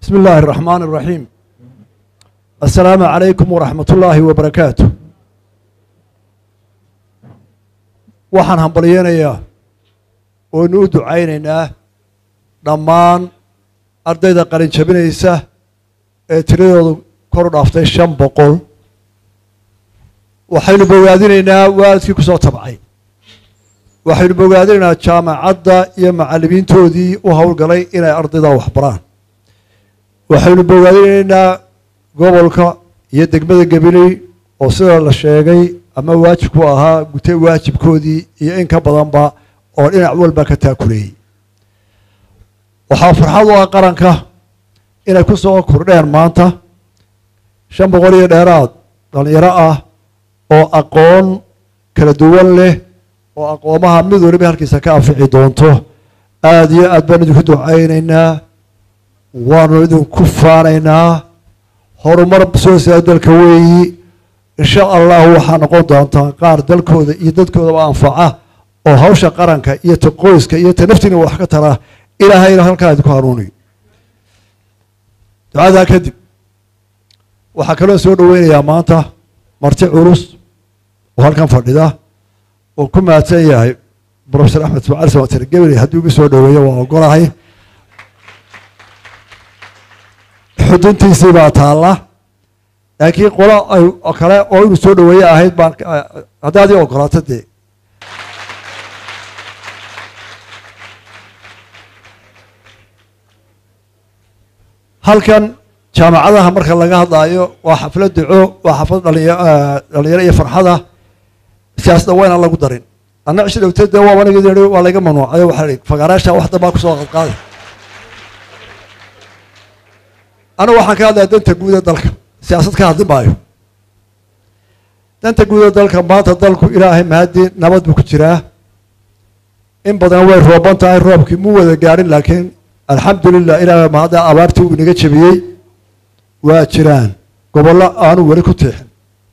بسم الله الرحمن الرحيم السلام عليكم ورحمة الله وبركاته waxaan hambalyeynayaa oonu u ducaynaynaa dhammaan ardayda qalin jabinaysa ee tiradoodu kor u dhaaftay shan boqol waxaynu bogaadinaynaa waalidkii ku soo tabcay waxaynu bogaadinaynaa jaamacadda iyo macallimiintoodii u howlgalay inay ardayda waxbaraan waxaynu bogaadinaynaa gobolka iyo degmada gabiley oo sida la sheegay ama waajibku ahaa gutay waajibkoodii iyo in ka badanba oo dhinac walba ka taakuleeyey waxaa farxad u ah qaranka inay ku soo kordheen maanta shan boqol iyo dheeraad dhalinyaro ah oo aqoon kala duwan leh oo aqoomaha mid waliba halkiisa ka anfici doonto aada iyo aad baan idinku ducaynaynaa waanu idinku faanaynaa horumar soo saa dalka weeyi insha allahu waxaa noqon doontaa qaar dalkooda iyo dadkoodaba anfaca oo hawsha qaranka iyo ta qoyska iyo ta naftiina wax ka tara ilaahayna halkaa idinku hanuuniyo ducadaa kadib waxaa kaloo soo dhoweynayaa maanta marti culus oo halkan fadhida oo ku mahadsan yahay profesor axmed ismaaciil samatir gebeli haddii ugu soo dhoweeyo waa ogolahay xuduntiisii baa taalla laakiin qolo ay kale oo inuu soo dhoweeye ahayd baan haddaad ii ogolaato dee halkan jaamacadaha marka laga hadlaayo waa xaflad duco waa xaflad dhalinya dhalinyaro iyo farxada siyaasada waa inaan lagu darin anna cishi dhowteed dee waaba nigi waa layga mamnuucay waxaa ihi fagaaraasha wax dambaa kusoo qadqaaday anigu waxaan ka hadlaya danta guud ee dalka siyaasad ka hadli maayo danta guud ee dalka maanta dalku ilaahay mahadii nabad buu ku jiraa in badan way rooban tahay roobkii mu wada gaadhin laakiin alxamdulilah ilaahay mahadda abaartii uu inaga jebiyey waa jiraan gobollo aanu weli ku tiixin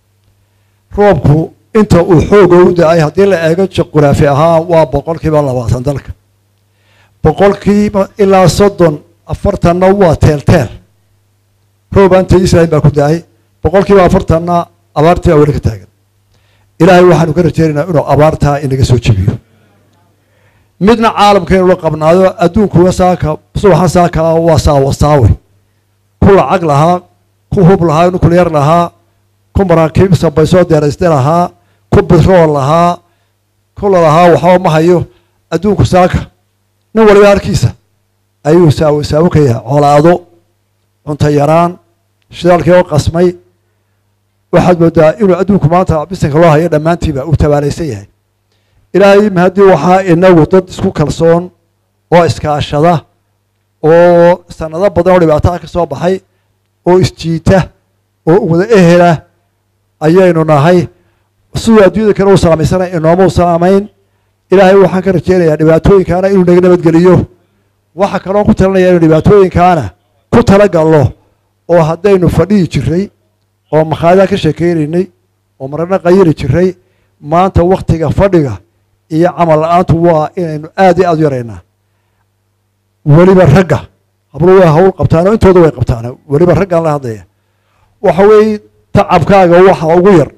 roobku inta uu xooga u da-ay haddii la eego juquraafi ahaan waa boqolkiiba labaatan dalka boqolkiiba ilaa soddon afartanna waa teelteel roobaanta israel baa ku da-ay boqolkiiba afartanna abaartii baa weli ka taagan ilaahay waxaanu ka rajeynaynaa inuu abaartaa inaga soo jebiyo midna caalamkaynu la qabnaado adduunkuwa saaka subaxan saaka waa saawasaawe ku lacag lahaa ku hub lahaa nuclear lahaa ku maraakiib sabaysoo deerayste lahaa ku bitrool lahaa ku lalahaa waxba ma hayo adduunku saaka nin waliba halkiisa ayuu saawo saawo ka yahay colaado cunto yaraan shidaalkii oo qasmay waxaad moodaa inuu adduunku maanta bisanka loo hayo dhammaantiiba uu tabaalaysan yahay ilaahay mahadii waxaa inagu dad isku kalsoon oo iskaashada oo sanado badan oo dhibaataa ka soo baxay oo isjiita oo wada ehela ayaynu nahay siduu adduunyada kale u salaamaysanay inooma u salaamayn ilaahay waxaan ka rajeynayaa dhibaatooyinkaana inuu naga nabadgeliyo waxa kaloo ku talinaya inu dhibaatooyinkaana ku talagalno oo haddaynu fadhihi jiray oo makhaayadaha ka sheekeynaynay oo marana qayiri jiray maanta waktiga fadhiga iyo camal la-aantu waa inaynu aad iyo aad u yaraynaa weliba ragga hablo way hawl qabtaano intooda way qabtaan weliba raggaan la hadlaya waxa weeye tacabkaaga waxa ugu yar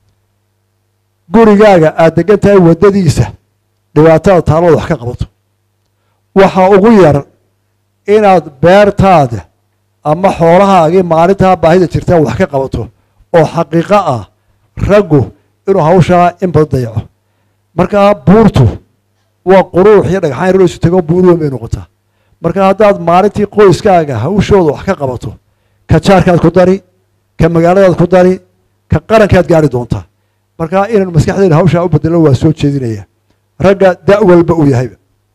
gurigaaga aad degan tahay waddadiisa dhibaatada taalada wax ka qabato waxa ugu yar inaad beertaada ama xoolahaagii maalintaa baahida jirtaa wax ka qabato oo xaqiiqo ah raggu inuu hawshaa in badan dayaco markaa buurtu waa quruux iyo dhagxaan yar isu tago buur weyn bay noqotaa marka haddaad maalintii qoyskaaga hawshooda wax ka qabato ka jaarkaad ku dari ka magaaladaad ku dari ka qarankaad gaari doontaa marka inaynu maskaxdeena hawshaa u bedelo waa soo jeedinaya ragga da' walba uu yahayba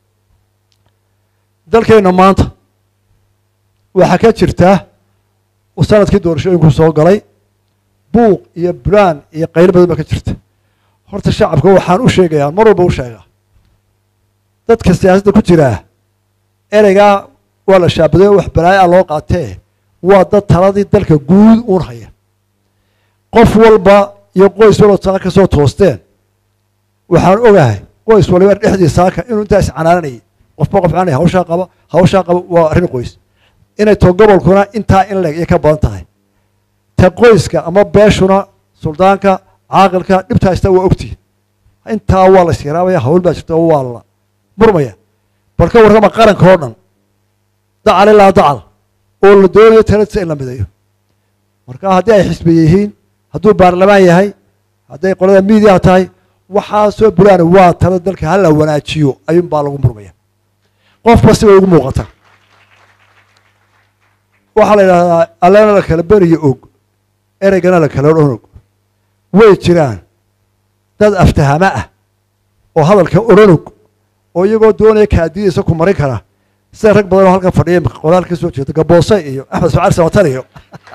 dalkeenna maanta waxaa ka jirtaa sanadkii doorashooyinku soo galay buuq iyo bulaan iyo qaylo badan baa ka jirta horta shacabka waxaan u sheegayaa mar walba u sheegaa dadka siyaasadda ku jiraa ereygaa waa la shaabaday wax balaayo ah loo qaatee waa dad taladii dalka guud uun haya qof walba iyo qoys walba saaka ka soo toosteen waxaan ogahay qoys waliba dhexdii saaka inuu intaa iscanaananayay qofba qof canay hawshaa qaba hawshaa qaba waa arrin qoys inay to gobolkuna intaa in leeg iyo ka badan tahay ta qoyska ama beeshuna suldaanka caaqilka dhibta haysta waa ogtihi intaa waa la isyaraabaya hawl baa jirta oo waa la murmaya bal ka warrama qaranka oo dhan dacal ilaa dacal oo la doonayo taladisa in la midayo marka haddii ay xisbi yihiin hadduu baarlamaan yahay hadday qolada miidiya tahay waxaa soo bulaan waa tala dalka hala wanaajiyo ayuun baa lagu murmaya qofba sibay ugu muuqata waxaa la yidhahdaa allana la kala beriyo og ereygana la kala odhan og way jiraan dad aftahamo ah oo hadalka odhan og oo iyagoo doonaya kaadiyadiisa ku marin kara sida rag badan oo halkan fadhiya qoraal ka soo jeeda gaboose iyo axmed sacali samatar iyo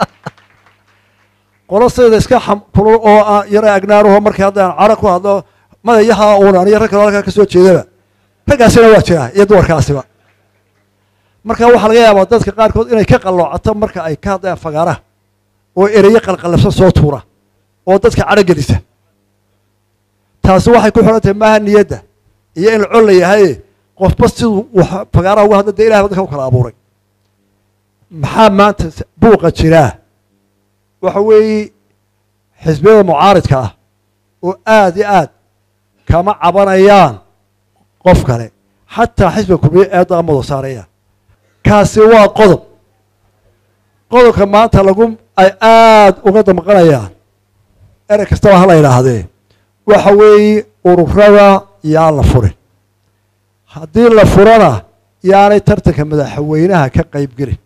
qolo sideeda iska kulul oo yara agnaanuho markii haddaan cara ku hadlo madayaha uun aniyo rag kaloo halkaa ka soo jeedaba raggaasina waa jiraa iyo dumarkaasiba marka waxaa laga yaabaa dadka qaarkood inay ka qalloocato marka ay ka hadlayaan fagaaraha oo ereyo qalqallabsan soo tuura oo dadka cadho gelisa taasi waxay ku xidhan tahay maaha niyadda iyo in la col la yahay qofba siduu fagaaraha uga hadla dee ilahay ba dadka u kala abuuray maxaa maanta buuqa jiraa waxa weeye xisbiyada mucaaridka ah oo aada iyo aad kama cabanayaan qof kale xataa xisbiga kulmiye eedda amado saaraya kaasi waa qodob qodobka maanta lagu ay aada uga damqanayaan erey kastaba hala idhaahdee waxa weeye ururada yaan la furin haddii la furana yaanay tartanka madaxweynaha ka qayb gelin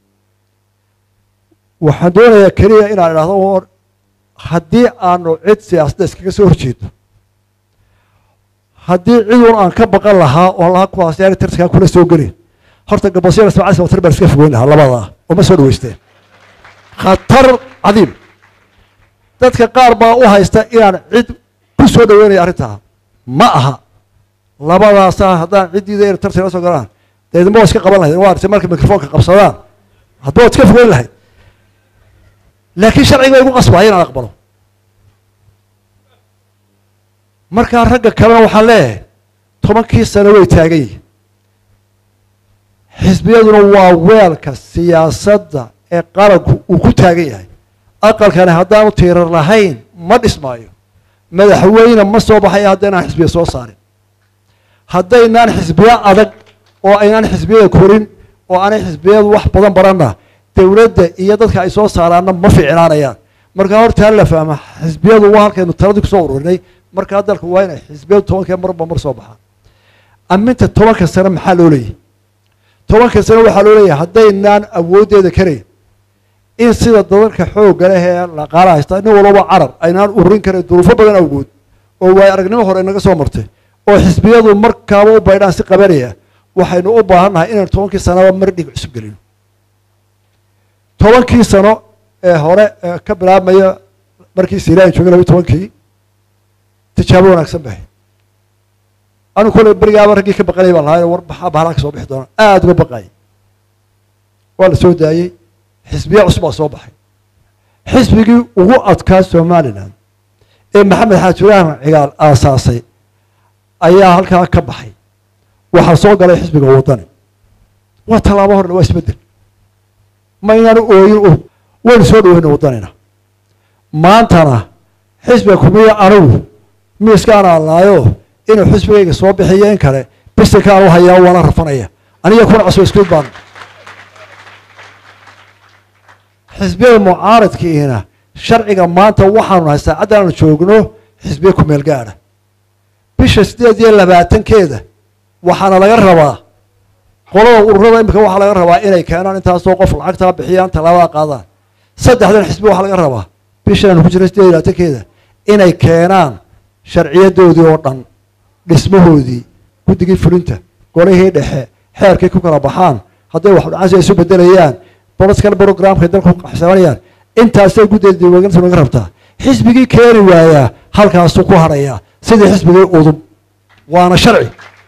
waxaan doonayaa keliya inaan idhahdo haddii aanu cid siyaasadda iskaga soo horjeedo haddii cidun aan ka baqan lahaa oo lahaa kuwaas yaanay tartankaa kula soo gelin horta gabosyada ismacali samatar baan iska fogeyn lahaa labadaa oo ma soo dhaweysteen khatar cadiim dadka qaar baa u haysta inaan cid ku soo dhaweynaya arrintaa ma aha labadaasaa haddaan ciddiida ina tartan la soo galaan deedma waa iska qaban lahayd waa artay markay mikrofoonka qabsadaan hadba waad iska fogeyn lahayd laakiin sharciga igu qasbaya inaan aqbalo markaa ragga kalena waxaan leeyahay tobankii sano way taagan yihin xisbiyaduna waa weelka siyaasadda ee qaranku uu ku taagan yahay aqalkani haddaanu tiirar lahayn ma dhismaayo madaxweyne ma soo baxaya haddaynaan xisbiya soo saarin haddaynaan xisbiyo adag oo aynaan xisbiyada korin oo aanay xisbiyadu wax badan baranna dowladda iyo dadka ay soo saaraanna ma ficnaanayaan markaa horta hala fahma xisbiyadu waa halkaynu taladii kusoo ururinay markaa dalka waa inay xisbiyadu tobankee marba mar soo baxaan aminta tobanka sano maxaa loo leeyahy tobanka sano waxaa loo leeyahay haddaynaan awooddeeda karayn in sida dadalka xoogga leh ee laqaala haysta nin walbaba carab aynaan ururin karayn duruufo badan awgood oo waay aragnimo hore inaga soo martay oo xisbiyadu markaaba u baydhaan si qabanaya waxaynu u baahannahay inaynu tobankii sanaba mar dhig cusub gelino tobankii sano ee hore ee ka bilaabmaya markii siraan joogay labiyi tobankii tijaabo wanaagsan bahay anu kolley berigaaba raggii ka baqanay baan lahaa war maxaa bahalaa ka soo bixi doona aada uga baqayay waa la soo daayey xisbiya cusub baa soo baxay xisbigii ugu adkaa somalilan ee maxamed xaajiraan cigaal aasaasay ayaa halkaa ka baxay waxaa soo galay xisbiga waddani waa tallaabo horle waa isbeddel maynaan ooyin u waynu soo dhaweyna waddanina maantana xisbiga kumiya anigu miiskaan aanlaayo inuu xisbigayga soo bixiyo in kale bisinkaan u hayaa waana rafanaya aniga kuna cusub iskuid baan xisbiyada mucaaradkiina sharciga maanta waxaanu nahay saacadda aanu joogno xisbiya ku meel gaadha bisha siddeed iyo labaatankeeda waxaana laga rabaa qolada ururada imika waxaa laga rabaa inay keenaan intaasoo qof lacagtaa bixiyaan tallaabada qaadaan saddexdan xisbi waxaa laga rabaa bishaanu ku jira siddeed iyo labaatankeeda inay keenaan sharciyadoodii oo dhan dhismahoodii guddigii fulinta golihii dhexe xeerkay ku kala baxaan hadday wax dhacasi isu bedelayaan political programkay dalka ku qaxsanayaan intaasay guddeeda diiwaangelinta naga rabtaa xisbigii keeni waayaa halkaasuu ku hadhayaa sidii xisbigii udub waana sharci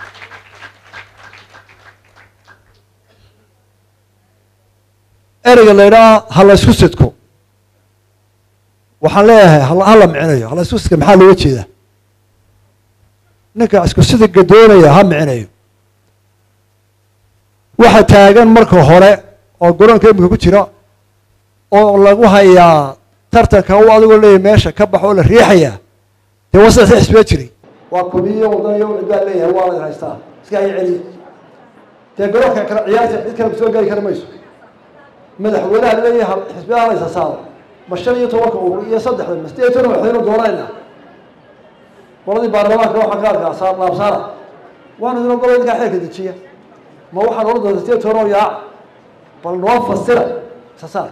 ereyga la ydhaha ha la ysku sidko waxaan leeyahay hala micinayo hala isku sidka maxaa looga jeedaa ninka isku sidiga doonaya ha micinayo waxa taagan marka hore oo garoonka imika ku jira oo lagu hayaa tartanka u adigoo leeyahy meesha ka baxo oo la riixaya dee waa saddex xisbiya jiray waa kumiyo waddan iyo cid baa leeyahay waa la haystaa iska hay celiya dee garoonka kale ciyaarta cid kale kusoo geli kari mayso madaxweynaha leeyahay xisbiyaha laysa saaro ma shan iyo tobanka urur iyo saddexda ma sideed iyo toban madaxweyne doonayna qoladii baarlamaanka waxaa ka arkaa saar laabsaara waana idin ogolo idinkaa xeerka dejiya ma waxaan oran doonta sideed toban oo yaac bal noo fasira sasaar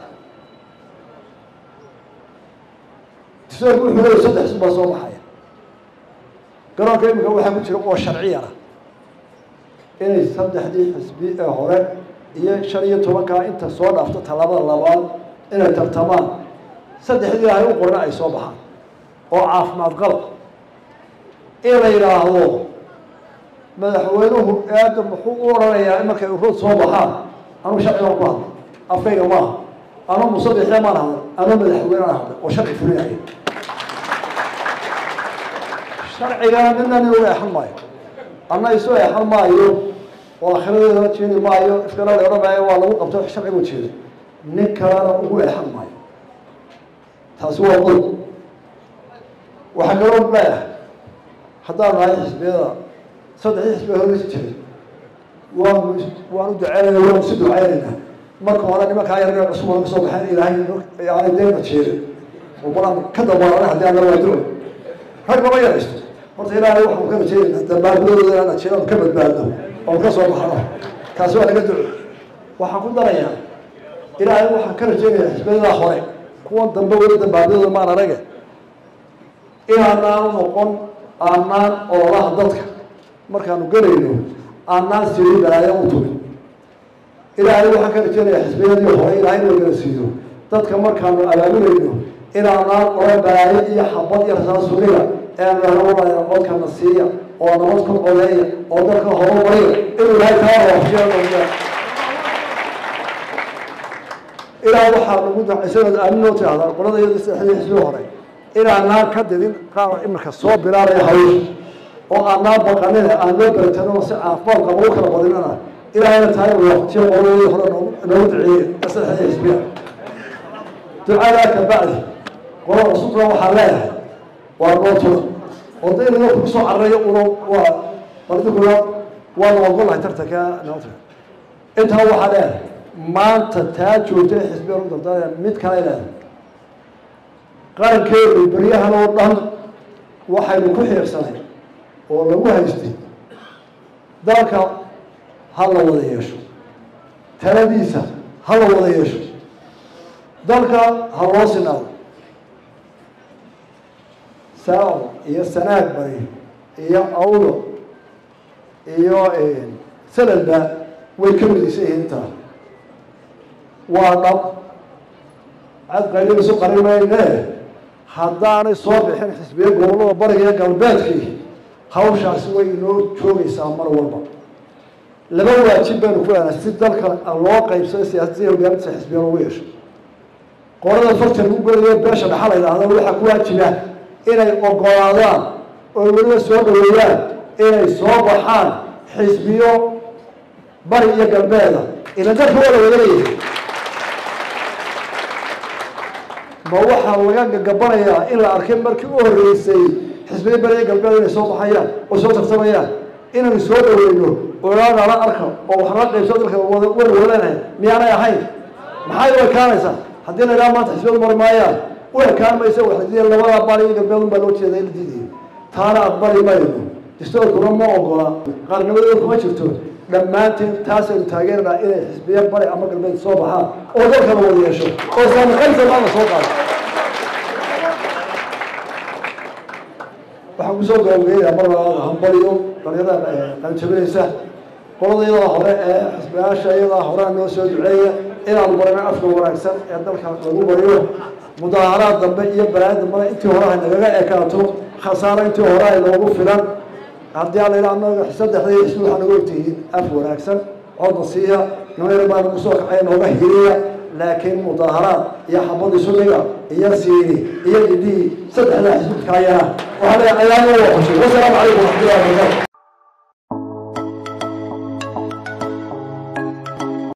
distoorku wuxuu leeyahay saddex xisbi baa soo baxaya garoonka imika waxaa ku jira oo sharciyana inay saddexdii xisbi ee hore iyo shan iyo tobankaa inta soo dhaafto tallaabada labaad inay tartamaan saddexdii ilaahay u qorna ay soo baxaan oo caafimaad qalab in la yidhaahdo madaxweynuhu aada muxuu u oranayaa in markay ururad soo baxaan anuu sharcigan ku hadlay afkayga maaha anuu musabixiya maan hadlay anuu madaxweyne aan hadlay oo sharci fulinaya sharcigana midna nin uga exan maayo anna isu exan maayo oo akhiradeedana jeedi maayo ifkana la odhan maayo waa lagu qabto sharcigu jeeda nin kalena ugu exan maayo taasi waa qodob waxaa kaloo leeyahay haddaan nahay xisbiyada saddexdii xisbiya horeysi jiray waanu waan u duceynayna waanu si duceynaynaa marka hore nimankaa yarga cusub oo kasoo baxeen ilaahay yani deena jeeda oo balan ka dabaarana haddii aan waa duco rag lama yaraysto horta ilaahay waxaan ka rajeedaynaa dambaabadooda inaan ajeedo ka badbaadno oon ka soo baxno taasi waa laga duco waxaan ku darayaa ilaahay waxaan ka rajeynayaa xisbiyadaa hore kuwan dambe weli dambaabadooda maan arage inaanaan noqon aanaan ololaha dadka markaanu gelayno aanaan siri balaayo u tumin ilaahay waxaan ka rajeynayaa xisbiyadii hore ilaahay inuu gala siiyo dadka markaanu abaabulayno inaanaan ola balaayo iyo xabad iyo rasaasuniga eanu nahna codkana siiya oo nabad ku codeeya oo dadka horumariya inuu ilaahay taa waafajiya ilaa waxaa lagu isagoo aaminoo tirahdaa qolada iyada saddexdii xisbi hore inaanaan ka didin qaar iminka soo bilaabaya hawsha oo aanaan baqanin aan loo beretano si caafimaad qaba u kala badinana ilaahayna tahay waqtiyo qoladii hore noogu duceeyey saddexdii xisbiya ducadaa ka bacdi qolada cusubna waxaa leeyahay waa noo tula oo da inaga kugu soo cararayo una waa baldikuna waanu ogolahay tartanka noota intaa waxaa leeyahay maanta taa joogta ee xisbiya lagu dardaaraya mid kale leedahay qarankeedu beryahan oo dhan waxaynu ku xiirsanay oo lagu haystay dalka ha la wada yeesho taladiisa ha la wada yeesho dalka ha loo sinaado saaco iyo sanaag bari iyo awdo iyo sanadba way ka midaysan yihiin intaa waa dhab cad qayligiisu qarin mayne haddaanay soo bixin xisbiya gobollada bariga iyo galbeedkii hawshaasi way inoo joogaysaa mar walba laba waajib baynu ku leenahay si dalka loo qaybsado siyaasadii hogaaminta xisbiya lagu yeesho qolada farta lagu gelayo beesha dhaxa la yidhaahdo waxaa ku waajiba inay ogolaadaan oo weliba soo dhaweeyaan inay soo baxaan xisbiyo bari iyo galbeeda ila dalka waa la wada leeyahay ma waxaa laga gagabanayaa in la arkay markii u horreysay xisbiya bari iyo galbeed inay soo baxayaan oo soo tartamayaan inaynu soo dhaweyno olaanala arka oo wax la qaybso dalka wada waleenahay miyaanay ahayn maxay u ekaanaysaa haddii la idhaha maanta xisbiyadu mari maayaan u ekaan maysa waxadiiya labada bari iyo galbeed unbaa loo jeeda in la diidayo taana aqbali mayno distoorkuna ma ogola qaarnimadooda kuma jirto dhammaanteen taasaynu taageeranaa inay xisbiya bari ama galbeed soo baxaan oo dalkana wada yeesho oo islaamaqaynta maana soo qaado waxaan kusoo gabagabeynaya mar labaad hambaliyo dhalinyarada qalijabinaysa qolada iyadaa hore ee xisbiyaasha iyadaa horea noo soo duceeya inaanu barano afka wanaagsan ee dalka lagu bariyo mudaaharaad dambe iyo balaayo dambena intii hore hay nagaga ekaato khasaaro intii hore ay noogu filan haddii ala yidhaha anaga saddexdii xisbi waxaa naga ogtihiin af wanaagsan codna siiya nimayar baa nagu soo kacaya nooga hiriya laakiin mudaaharaad iyo xabad isuliga iyo siini iyo idii saddexdaa xisbidkaayana waxaa leeyahay ayaanu waa xushay wasalaamu calaykum waraxmatullahi wabarakatu